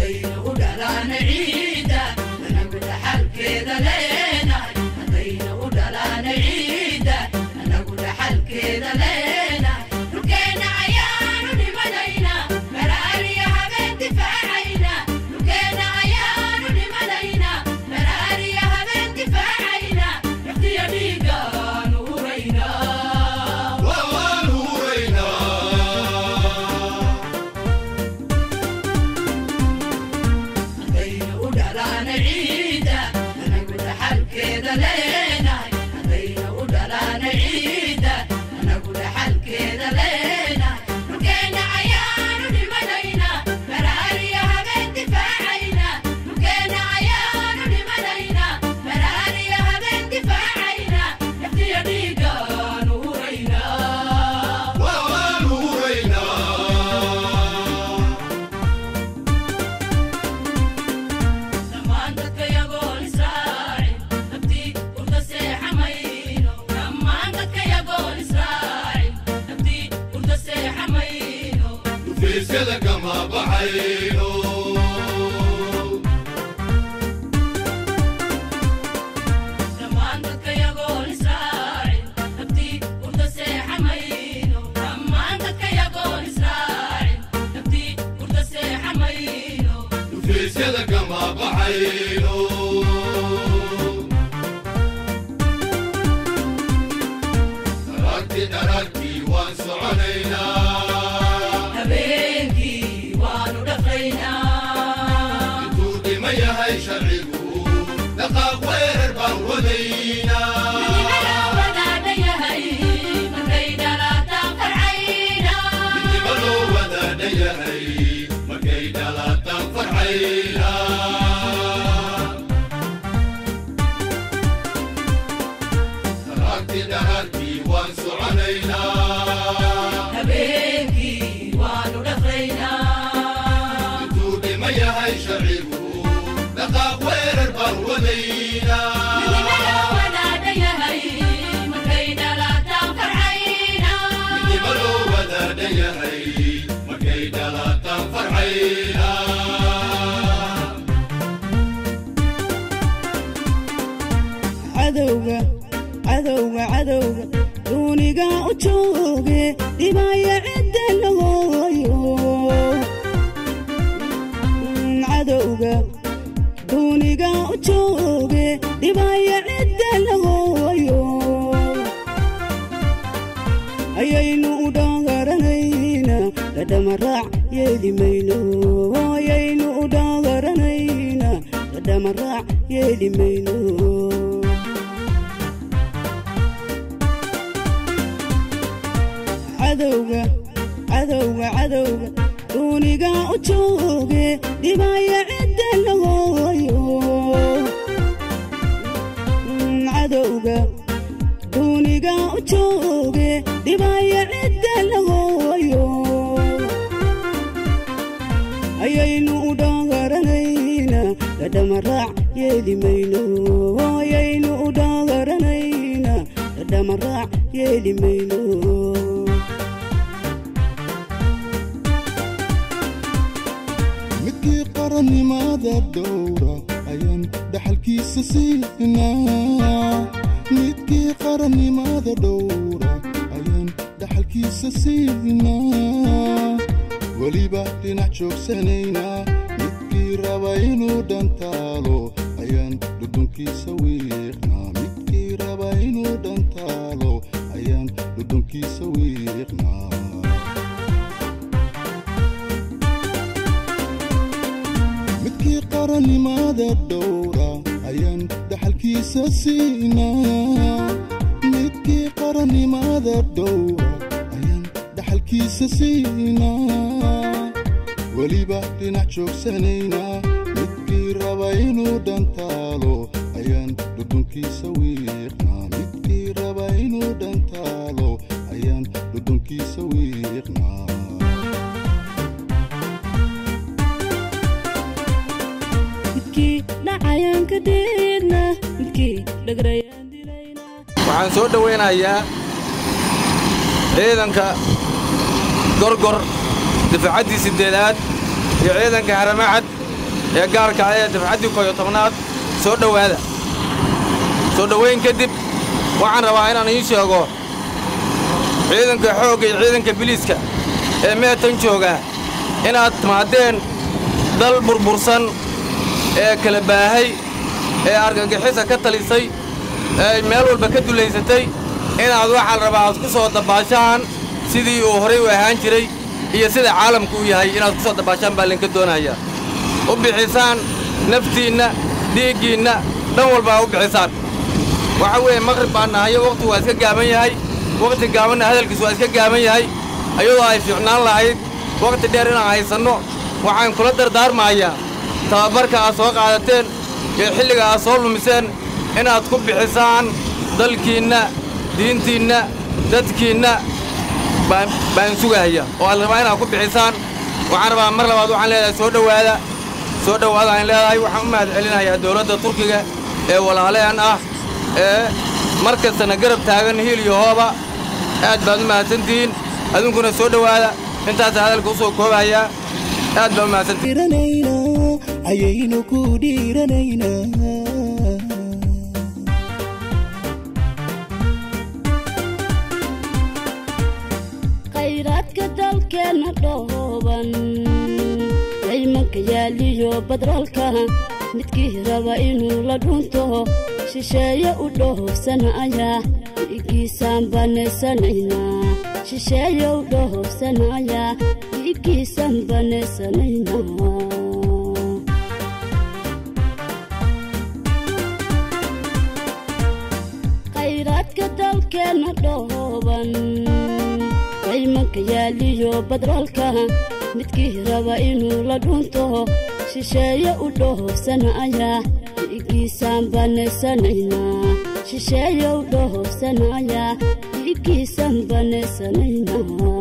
haddayna u dhalaana ciida anagu dhaxalkeeda leenahay haddayna u dhalaana ciida anagu dhaxalkeeda leenahay dhulkeenna ayaanu dhimanayna maraariya habeen difaacayna dhulkeenna ayaanu dhimanayna maraariya habeen difaacayna naftiya dhiigaanu huraynaa waan huraynaa haddayna u dhalaana ciida anagu dhaxalkeeda leenahay haddayna u dhalaana ciida anagu dhaxalkeeda leenahay dhulkeenna ayaanu dhimanayna maraariya habeen difaacayna dhulkeenna ayaanu dhimanayna maraariya habeen difaacayna naftiya dhiigaanu huraynaa waan huraynaa dhammaan dadka yagoon israacin nabtii urda seexamayno dhammaan dadka yagoon israacin nabtii urda seexamayno dhufaysyada kama baxayno dhammaan dadka yagoon israacin nabtii urda seexamayno dhammaan dadka yagoon israacin nabtii urda seexamayno dhufaysyada kama baxayno dharagti dharagtii waan soconaynaa habeenkii waanu dhaqaynaa intuu dhima yahay sharcigu dhaqaaq weerar baan wadaynaa midnimo loo wadaadha yahay markay dhalaataan farxaynaa dharagti dharagtii waan soconaynaa intuu dhima yahay sharcigu dhaqaaq weerar baan wadaynaa midnimo loo wadaadha yahay markay dhalaataan farxaynaa cadowga cadowga cadowga duuniga u jooge dhibaya cidda la hooyo cadowga duuniga u jooge dhibaya cidda la hooyo ayaynu u dhagaranayna dhadhamaraac yeeli mayno ayaynu u dhagaranayna dhadhamaraac yeeli mayno cadowga cadowga cadowga duuniga u jooge dhibaya cidda la hooyo cadowga duuniga u jooge dhibaya cidda la hooyo ayaynu u dhagaranayna dhadhamaraac yeeli mayno ayaynu u dhagaranayna dhadhamaraac yeeli mayno midkii qarannimada dhowra ayaan dhaxalkiisa siinaa midkii qarannimada dhowra ayaan dhaxalkiisa siinaa weliba dhinac joogsanaynaa midkii raba inuu dhantaalo ayaan dhudhunkiisa wiiqnaa midkii raba inuu dhantaalo ayaan dhudhunkiisa wiiqnaa midkii qarannimada dhowra ayaan dhaxalkiisa siinaa midkii qarannimada dhowra ayaan dhaxalkiisa siinaa weliba dhinac joogsanaynaa midkii raba inuu dhantaalo ayaan dhudhunkiisa wiiqnaa midkii raba inuu dhantaalo ayaan dhudhunkiisa wiiqnaa midkii dhacayaan ka deedna midkii dhagrayaan dilayna waxaan soo dhowaynayaa ciidanka gorgor difaacaddii siddeedaad iyo ciidanka haramacad ee gaarka ah ee dafcaddii kooyo tobnaad soo dhowaada soo dhowayn kadib waxaan rabaa inaan ii sheego ciidanka xoogga iyo ciidanka biliiska ee meetan jooga inaad timaadeen dal burbursan ee kala baahay ee argagixisa ka talisay ee meel walba ka dulaysatay inaad waxaa la rabaa aad ku soo dabbaashaan sidii uu horay u ahaan jiray iyo sida caalamku u yahay inaad ku soo dabbaashaan baa laynka doonayaa u bixisaan naftiinna dhiiggiinna dhan walba aa u bixisaan waxa weeye maqrib baan nahayo wakhtigu waa iska gaaban yahay wakhti gaabanna hadalkiisu waa iska gaaban yahay ayadoo ay fiicnaan lahayd wakhti dheer inaan haysanno waxaan kula dardaarmayaa tababarka aad soo qaadateen iyo xilliga aad soo lumiseen inaad ku bixisaan dalkiinna diintiinna dadkiinna baan baan sugahaya oo aad rabaa inaad ku bixisaan waxaan rabaa mar labaad waxaan leedahay soo dhowaada soo dhowaada aan leedahay waxaan u mahad celinayaa dowladda turkiga ee walaaleen ah ee mar kastana garab taagan hiil iyo hooba aad baad u mahadsantihiin adunkuna soo dhowaada intaasa hadalka u soo koobayaa aad baa u mahadsantihiin dhiiranaynaa ayaynu ku dhiiranaynaa khayraadka dalkeenna dhooban daymanka yaaliyo badroolka midkii raba inuu la dhunto shisheeye u dhoofsanaya dhiiggiisaan banaysanaynaa shisheeye u dhoofsanaya dhiiggiisaan banaysanaynaa khayraadka dalkeenna dhooban daymanka yaaliyo badroolka midkii raba inuu la dhunto shisheeye u dhoofsanaya dhiiggiisaan banaysanaynaa shisheeye u dhoofsanaya dhiiggiisaan banaysanaynaa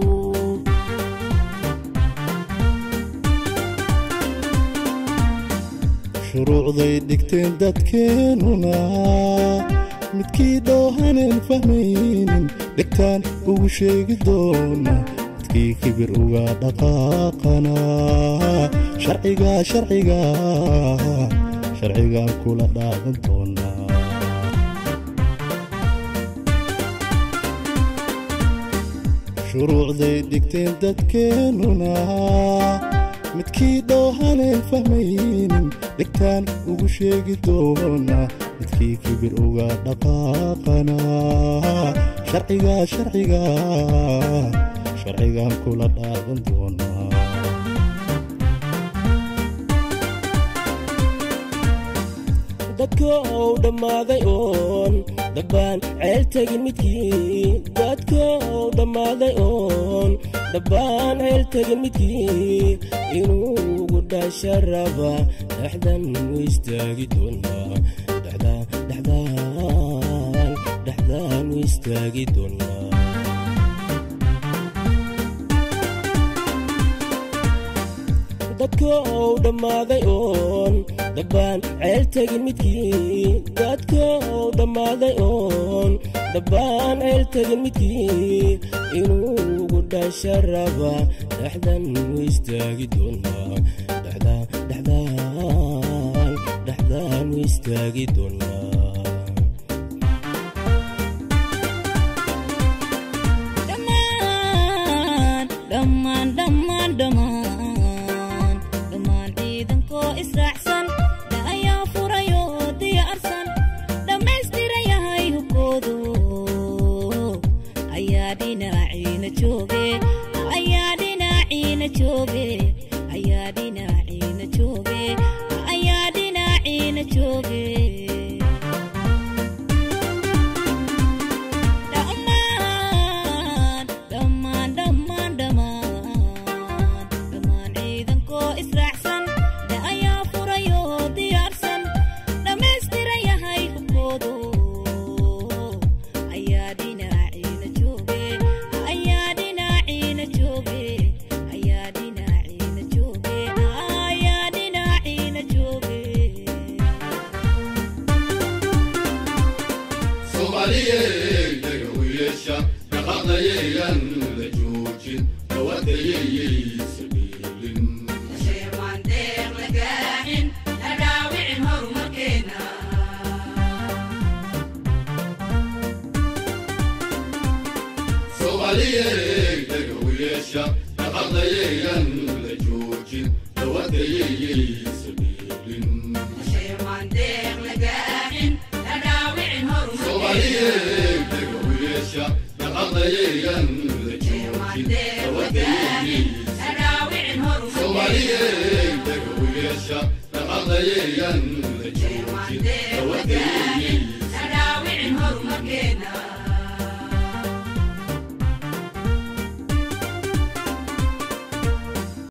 shuruucday dhigteen dadkeennuna midkii dhoohanan fahmaynin dhegtaan ugu sheegi doona midkii kibir uga dhaqaaqana sharciga sharciga sharcigaan kula dhaadan doonaa shuruucday dhigteen dadkeennuna midkii dhoohanan fahmaynin dhegtaan ugu sheegi doona midkii kibir uga dhaqaaqana sharciga sharciga sharcigaan kula dhaadan doonaa dadka ou dhammaaday oon dhabbaan ceel tegin midkii dadka ou dhammaaday oon dhabbaan ceel tegin midkii inuu ugu dhasha raba dhexdan u istaagi doonaa dhexdaan dhexdaan dhexdaan u istaagi doonaa dadka ou dhammaaday oon dhabbaan ceel tegin midkii dadka ou dhammaaday oon dhabbaan ceel tegin midkii inuu ugu dhasha raba dhexdan u istaagi doonaa dhexdaan dhexdaan dhexdaan u istaagi doonaa dhammaan dhammaan dhammaan dhammaan dhammaan ciidankoo israacsan da'ayaa furayoo diyaarsan dhammaystiran yahay hubkoodu ayaa dhinaciina jooge ayaa dhinaciina jooge ayaa dhinaciina jooge ayaa dhinaciina jooge dhammaan dhammaan dhammaan dhammaan dhammaan ciidankoo israacsan da'ayaa furayoo diyaarsan dhammaystiran yahay hubkoodu ayaa dhinaciina jooge ayaa dhinaciina jooge ayaa dhinaciina jooge ayaa dhinaciina jooge soomaaliyey daga u yeesha dhaqaaqdayayaan la joojin dawadayayay sabiilin Sheer waan deeq la gaar dawadayayaysa beelin sheemandeeq lagaaxin la dhaawicin horumarkeena soomaaliyeed dagawiyeesha dhaqaqdayayan la joojin dawadayayaysa la dhaawicin horumarkeena soomaaliyeed dagawiyeesha dhaqaqdayayan la joojin dawadayayaysa la dhaawicin horumarkeena